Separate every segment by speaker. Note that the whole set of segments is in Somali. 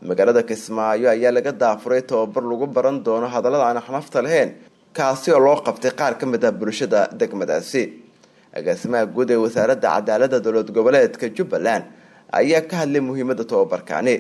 Speaker 1: magaalada kismaayo ayaa laga daafuray tababar lagu baran doono hadallada aan xanafta lahayn kaasi oo loo qabtay qaar ka mid ah bulshada degmadaasi agaasimaha guud ee wasaaradda cadaalada dowlad goboleedka jubbaland ayaa ka hadlay muhiimada tababarkaani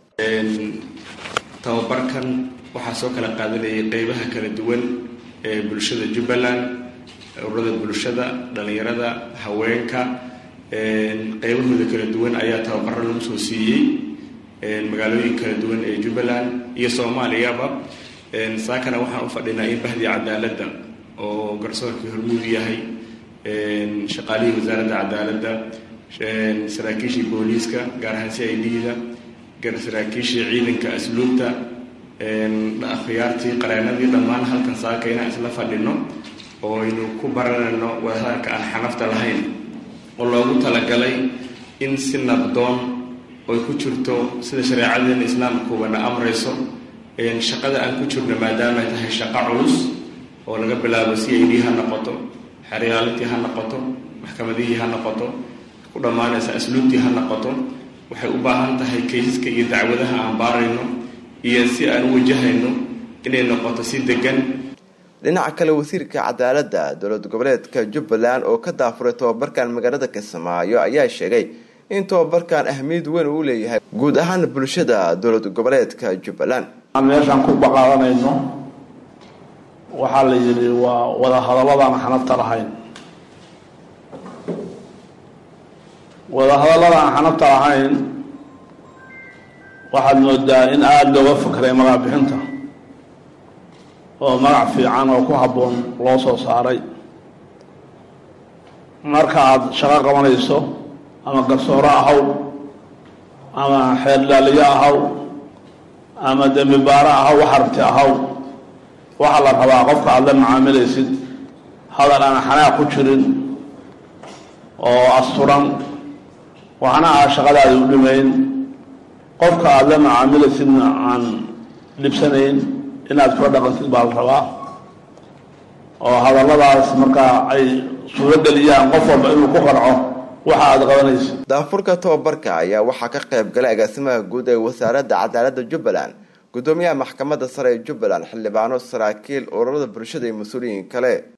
Speaker 2: tababarkan waxaa soo kala qaadanayay qeybaha kala duwan ee bulshada jubbaland ururada bulshada dhalinyarada haweenka qeybahooda kala duwan ayaa tababaro lagu soo siiyey magaalooyin kala duwan ee jubbaland iyo soomaaliyaba saakana waxaan u fadhinaa in bahdii cadaaladda oo garsoorkii hormuud yahay shaqaalihii wasaaradda cadaaladda saraakiishii booliiska gaar ahaan c i d-da saraakiishii ciidanka asluubta akhyaartii qareenadii dhammaan halkan saaka inaan isla fadhino oo aynu ku baranayno wadahadalka aan xanafta lahayn oo loogu talagalay in si nabdoon oy ku jirto sida shareecadeena islaamkuubana amrayso shaqada aan ku jirno maadaama ay tahay shaqo culus oo laga bilaabo c i d ha noqoto xeryaalitii ha noqoto maxkamadihii ha noqoto ku dhammaanaysa asluubtii ha noqoto waxay u baahan tahay kaysaska iyo dacwadaha aan baarayno iyo si aan u wajahayno inay noqoto si degan
Speaker 1: dhinaca kale wasiirka cadaaladda dowlad goboleedka jubbaland oo ka daafuray tababarkan magaalada kismaayo ayaa sheegay in tababarkan ahmiyad weyn uu leeyahay guud ahaan bulshada dowlad goboleedka jubbaland
Speaker 3: meeshaan ku baqaadanayno waxaa la yidhi waa wada hadalladaan xanafta lahayn wada hadallada aan xanafta lahayn waxaad moodaa in aada looga fakray magac bixinta oo magac fiican oo ku habboon loo soo saaray marka aada shaqo qabanayso ama garsooro ahaw ama xeerdhaaliyo ahaw ama dembi baaro ahaw wax aragti ahaw waxaa la rabaa qofka aada la macaamilaysid hadal aan xanaaq ku jirin oo asturan waxna aa shaqadaadi u dhimayn qofka aada la macaamilaysidna aan dhibsanayn inaad kula dhaqantid baa la rabaa oo hadalladaas markaa ay suurageliyaan qof walba inuu ku qanco waxa aada qabanaysid
Speaker 1: daafurka tababarka ayaa waxaa ka qayb galay agaasimaha guud ee wasaaradda cadaaladda jubbaland gudoomiyaha maxkamadda sare ee jubbaland xildhibaano saraakiil ururada bulshada iyo mas-uuliyiin kale